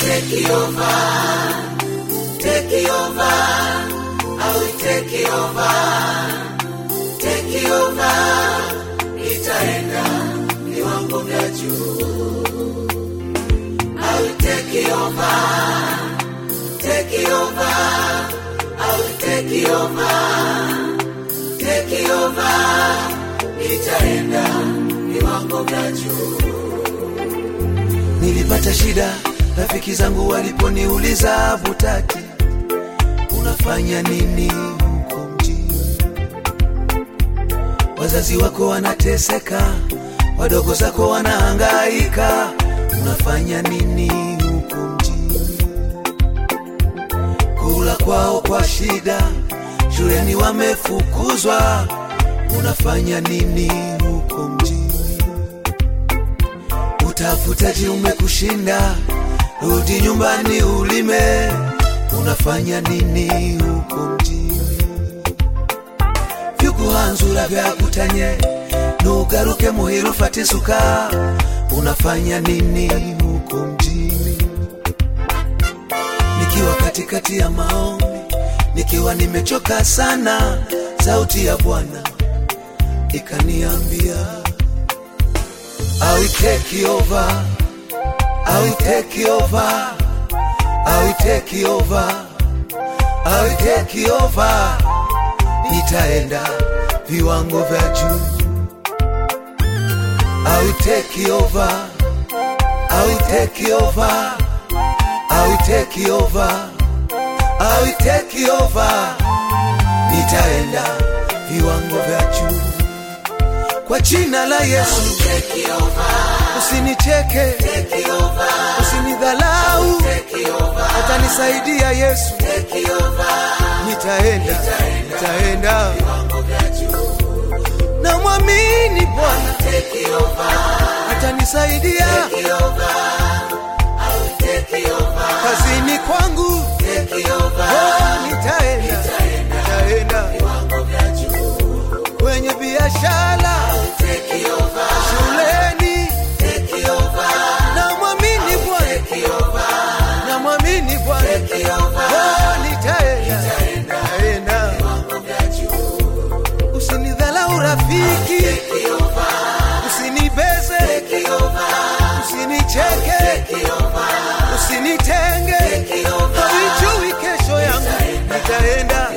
take over, take over, I will take over, take over, nitaenda viwango vya juu. I will take over, take over, I will take over, take over, nitaenda viwango vya juu. Nilipata shida, rafiki zangu waliponiuliza Butati, unafanya nini huko mjini? Wazazi wako wanateseka, wadogo zako wanahangaika, unafanya nini huko mjini? Kula kwao kwa shida, shuleni wamefukuzwa, unafanya nini huko mjini? Utafutaji umekushinda, rudi nyumbani ulime. Unafanya nini huko mjini? vyuguhanzura vyakutanye nugaruke muhira ufate isuka. Unafanya nini huko mjini? Nikiwa katikati ya maombi, nikiwa nimechoka sana, sauti ya Bwana ikaniambia I will take you over. I will take you over. I will take you over. I will take you over. Nitaenda viwango vya juu. I will take you over. I will take you over. I will take you over. I will take you over. Nitaenda viwango vya juu kwa jina la Yesu. Usinicheke, usinidhalau, atanisaidia Yesu. Nitaenda, nitaenda, namwamini Bwana atanisaidia kazini kwangu. Oh, nitaenda, nitaenda kwenye biashara, shuleni, namwamini Bwana, namwamini Bwana. Oh, nitaenda, nitaenda. Usinidhalau rafiki, usinibeze, usinicheke, usinitenge, hawijui kesho yangu, nitaenda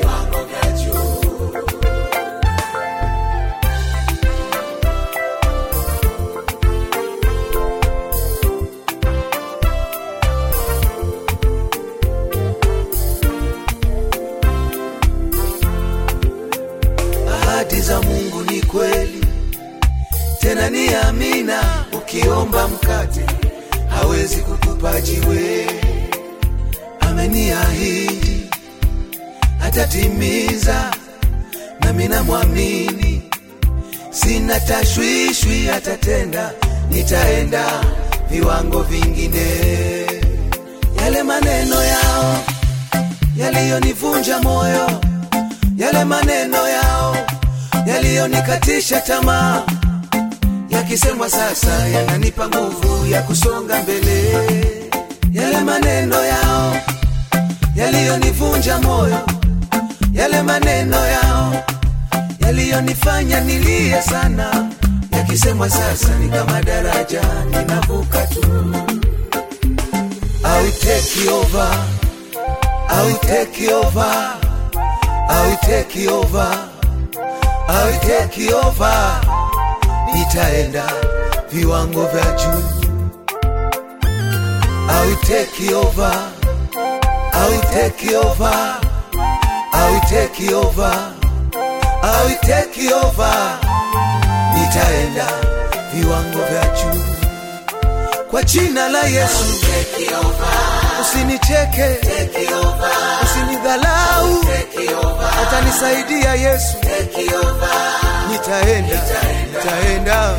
ahadi za Mungu ni kweli, tena ni amina. Ukiomba mkate hawezi kukupa jiwe. Ameniahidi atatimiza, nami namwamini, sina tashwishwi, atatenda. Nitaenda viwango vingine. Yale maneno yao yaliyonivunja moyo yale maneno yao yaliyonikatisha tamaa, yakisemwa sasa yananipa nguvu ya kusonga mbele. Yale maneno yao yaliyonivunja moyo, yale maneno yao yaliyonifanya nilie sana, yakisemwa sasa ni kama daraja ninavuka tu. I will take you over, I will take you over. I will take you over. I will take you over. Nitaenda viwango vya juu. I will take you over. I will take you over. I will take you over. I will take you over. Nitaenda viwango vya juu kwa jina la Yesu. Usinicheke, usinidhalau, atanisaidia Yesu. Nitaenda, nitaenda,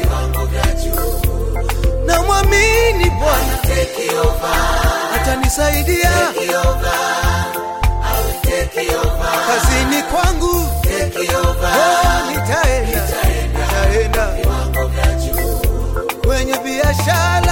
namwamini Bwana atanisaidia kazini kwangu. Oh, nitaenda, nitaenda kwenye biashara